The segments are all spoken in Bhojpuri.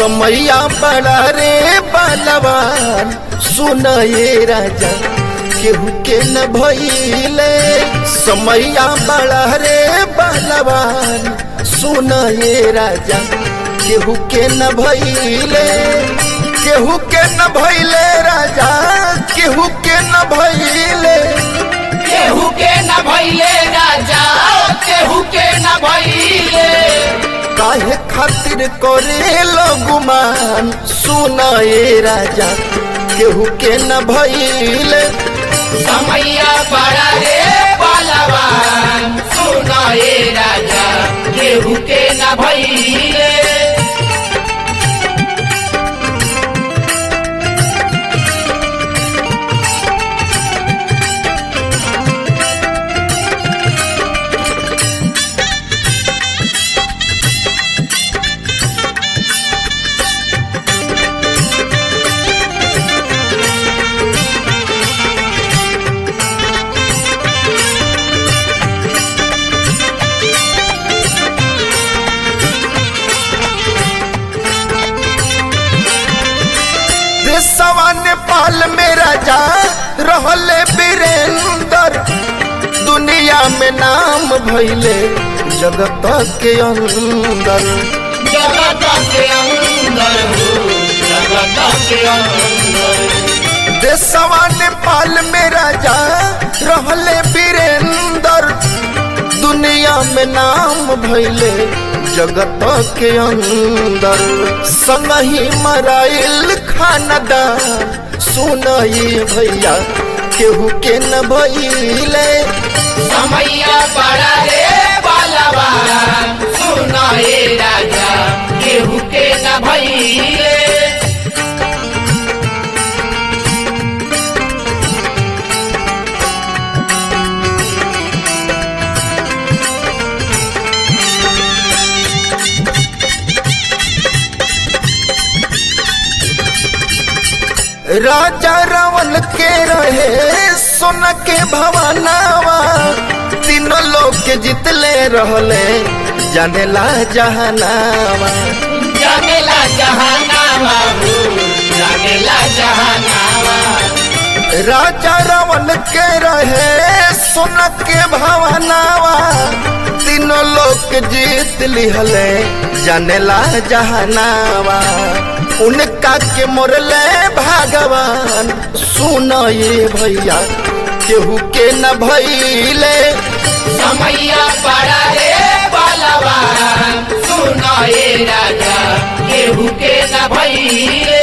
समैया बड़ा रे बलवान सुन ये राजा केहू के न भइले समैया बड़ा रे बलवान सुन ये राजा केहू के न भइले केहू के न भइले राजा केहू के न भइले केहू के न भइले राजा केहू के न भइले काहे खातिर करे गुमान सुन ये राजा केहू के न भइले समैया बड़ा रे बलवान सुना ये राजा केहू के न भइले देशवा नेपाल में राजा रहले वीरेंद्र दुनिया में नाम भइले जगत के अंदर जगत के अंदर हो जगत के अंदर देशवा नेपाल में राजा रहले वीरेंद्र दुनिया में नाम भइले जगत के अंदर संगही मराइल खानदान सुनई भैया केहू के न भइले समैया बड़ा रे बलवान सुना ये राजा केहू के न भइले राजा रावण के रहे सोन के भवनावा तीनों लोग के जितले रहले जानेला जहनावा जानेला जहानावा हो जानेला जहानावा राजा रावण के रहे सोन के भवनावा तीनों लोग के जीत लिहले जानेला जहनावा उनका के मोरले भगवान सुन ये भैया केहू के न भइले समैया बड़ा रे बलवान सुना ये राजा केहू के न भइले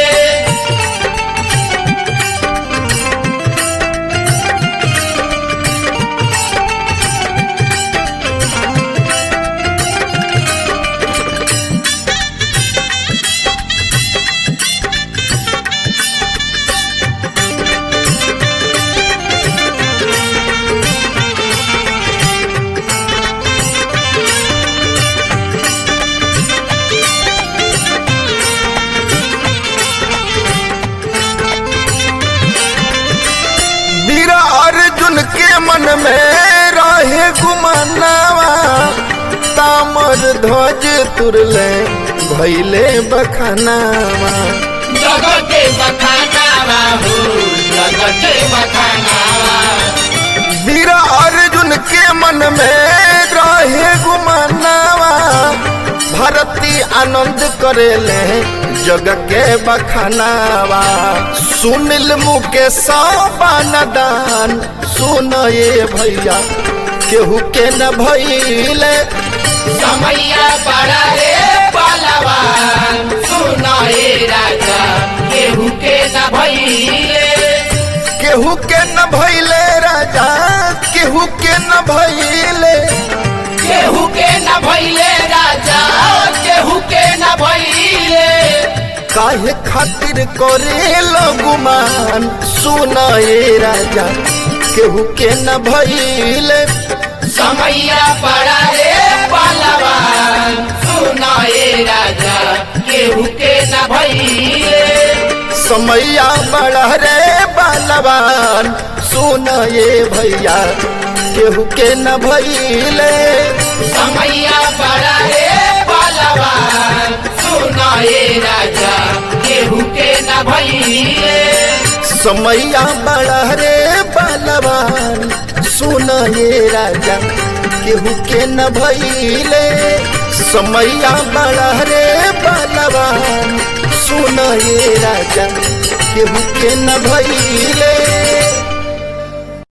वीर अर्जुन के मन में रहे गुमानावा तामर ध्वज तुरले भैले बखानावा जगते बखानावा हो जगते बखानावा वीर अर्जुन के मन में रहे गुमानावा भारती आनंद करेले जग के बखानावा सुनिल मुकेश दान सुन ये भैया केहू के न भइले समैया बड़ा रे बलवान सुना ये राजा केहू के न भइले केहू के न भइले राजा केहू के न भइले केहू के न भइले राजा केहू के न भइले काहे खातिर करे गुमान सुन ये राजा केहू के न भइले समैया बड़ा रे बलवान सुना ये राजा केहू के न भइले समैया बड़ा रे बलवान सुन ये भैया केहू के न भइले समैया बड़ा रे बलवान सुना सुनाए राजा केहू के न भइले समैया बड़ा रे बलवान सुन ये राजा केहू के न भइले समैया बड़ा रे बलवान सुन ये राजा केहू के न भइले